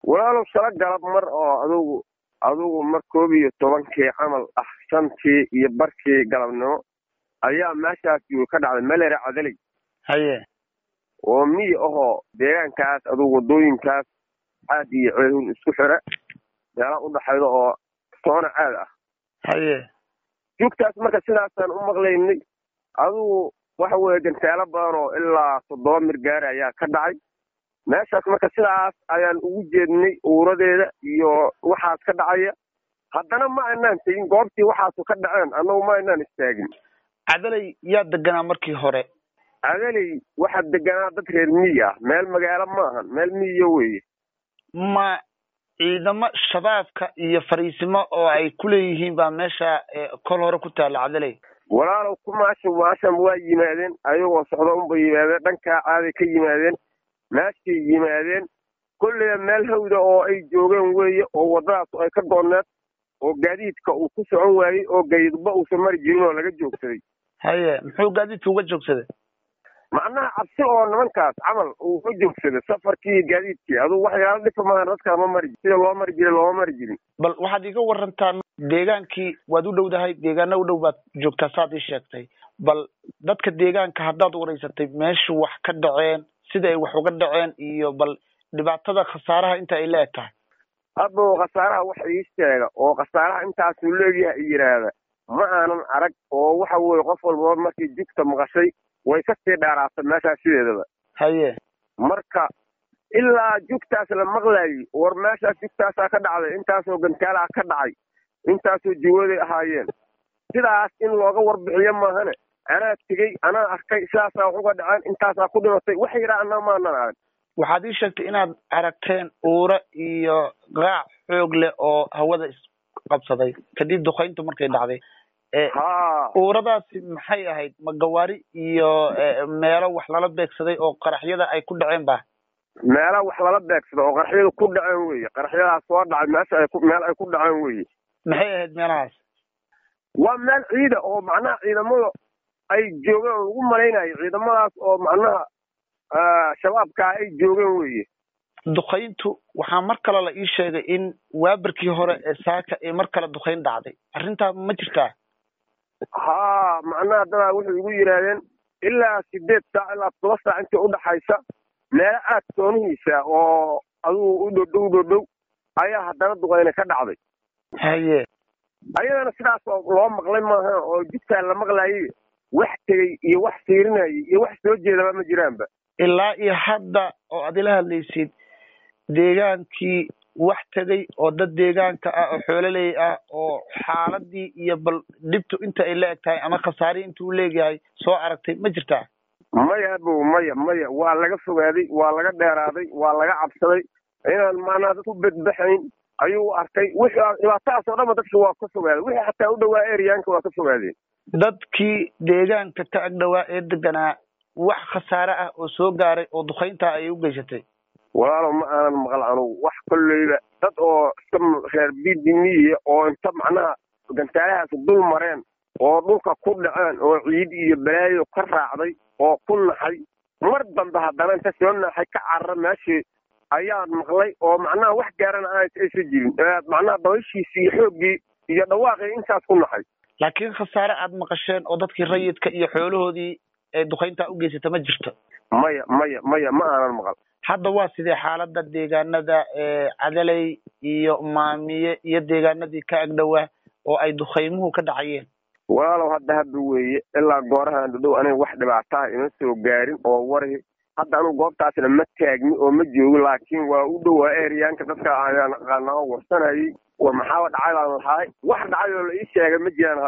walaalow shala galab mar oo adugu adugu mar koob iyo tobankii camal ah shantii iyo barkii galabnimo ayaa meeshaas yuu ka dhacday melere cadaley haye oo miyi ahoo deegaankaas adugu waddooyinkaas caad iyo ceelun isku xira meela udhaxayda oo toona caad ah haye jugtaas marka sidaasaan u maqlaynay adugu waxa weeye gantaalo badan oo ilaa toddoba mir gaari ayaa ka dhacay meeshaas marka sidaas ayaan ugu jeednay uuradeeda iyo waxaas ka dhacaya haddana ma aynaan tegin goobtii waxaasu ka dhaceen annagu ma aynaan istaagin cadaley yaa deganaa markii hore cadaley waxaa deganaa dad reer miyi ah meel magaalo maahan meel miyiya weeye ma ciidamo shabaabka iyo fariisimo oo ay ku leeyihiin baa meesha kol hore ku taalla cadaley walaalow kumaasha maashan waa yimaadeen ayagoo socda unbay yimaadeen dhankaa caaday ka yimaadeen meeshay yimaadeen kolleyba meel hawda oo ay joogeen weeye oo waddadaas ay ka goonneed oo gaadiidka uu ku socon waayey oo gaydba uusan mari jirin oo laga joogsaday haye muxuu gaadiidka uga joogsaday macnaha cabsi oo nimankaas camal uu ka joogsaday safarkii iyo gaadiidkii adugu waxyaala dhifa maahan dadkaa ma mari sida loo mari jiray looma mari jirin bal waxaad iga warantaa deegaankii waad u dhowdahay deegaana u dhow baad joogtaa saad ii sheegtay bal dadka deegaanka haddaad wareysatay meeshu wax ka dhaceen sida ay wax uga dhaceen iyo bal dhibaatada khasaaraha inta ay la eg tahay hadda khasaaraha wax ii sheega oo khasaaraha intaasuu leegyahay i yidhaahda ma aanan arag oo waxa weeye qof walbaba markii jugta maqashay way kasii dheeraatay meeshaas sideedaba haye marka ilaa jugtaas la maqlaayey war meeshaas jugtaasaa ka dhacday intaasoo gantaalaha ka dhacay intaasoo jiwooday ahaayeen sidaas in looga warbixiyo maahane anaa tegey anaa arkay sidaasaa wax uga dhaceen intaasaa ku dhimatay wax yidhaa anaa maanan arag waxaad ii sheegtay inaad aragteen uura iyo qaac xoog leh oo hawada isqabsaday kadib dukayntu markay dhacday ha uuradaasi maxay ahayd ma gawaari iyo meelo wax lala beegsaday oo qaraxyada ay ku dhaceen ba meela wax lala beegsada oo qaraxyada ku dhaceen weye qaraxyadaas soo dhacay meesha ay ku meel ay ku dhaceen weye maxay ahayd meelahaas waa meel ciida oo macnaha ciidamada ay joogeen oo lagu malaynayo ciidamadaas oo macnaha shabaabkaa ay joogeen weye dukayntu waxaa mar kale la ii sheegay in waabarkii hore ee saaka ee mar kale dukayn dhacday arrintaa ma jirtaa ha macnaha dadaa waxay igu yidhaahdeen ilaa sideed saac ilaa toba saac intii udhaxaysa meelo aad soonihiisa oo adugu u dhodhow dhodhow ayaa haddana duqayne ka dhacday haye ayadana sidaas loo maqlay maaha oo jidkaa la maqlaayay wax tegey iyo wax fiirinayay iyo wax soo jeedaba ma jiraanba ilaa iyo hadda oo aad ila hadlaysid deegaankii wax tegay oo dad deegaanka ah oo xoololey ah oo xaaladii iyo bal dhibtu inta ay la eg tahay ama khasaarihi intuu leegyahay soo aragtay ma jirtaa maya abow maya maya waa laga fogaaday waa laga dheeraaday waa laga cabsaday inaan macnaha dad u bedbaxayn ayuu arkay wixii dhibaatadaas oo dhanba dadka waa ka fogaaday wixii xataa u dhowaa eryaanka waa ka fogaadeen dadkii deegaanka ka ag dhowaa ee deganaa wax khasaare ah oo soo gaaray oo dukayntaa ayay u geysatay walaalow ma aanan maqal anugu wax kolleyba dad oo iska reer bidimiya oo inta macnaha gantaalahaas dul mareen oo dhulka ku dhaceen oo ciid iyo balaayo ka raacday oo ku naxay mar dambe haddana inta soo naxay ka carara meeshii ayaan maqlay oo macnaha wax gaarana aan aysan jirin macnaha dabayshiisii iyo xooggii iyo dhawaaqii intaas ku naxay laakiin khasaare aad maqasheen oo dadkii rayidka iyo xoolahoodii ee dukayntaa u geysata ma jirto maya maya maya ma aanan maqal hadda waa sidee xaalada deegaanada cadaley iyo maamiye iyo deegaanadii ka agdhowaa oo ay dukaymuhu ka dhacayeen walaalow hadda hadda weeye ilaa goorahaan dhadhow aniga wax dhibaataha ima soo gaarin oo wari hadda anugu goobtaasna ma taagni oo ma joogin laakiin waa u dhowaa eryaanka dadka ayaan aqaanaa oo warsanayay war maxaaba dhacay baan lahaay wax dhacay oo la ii sheegay ma jiraan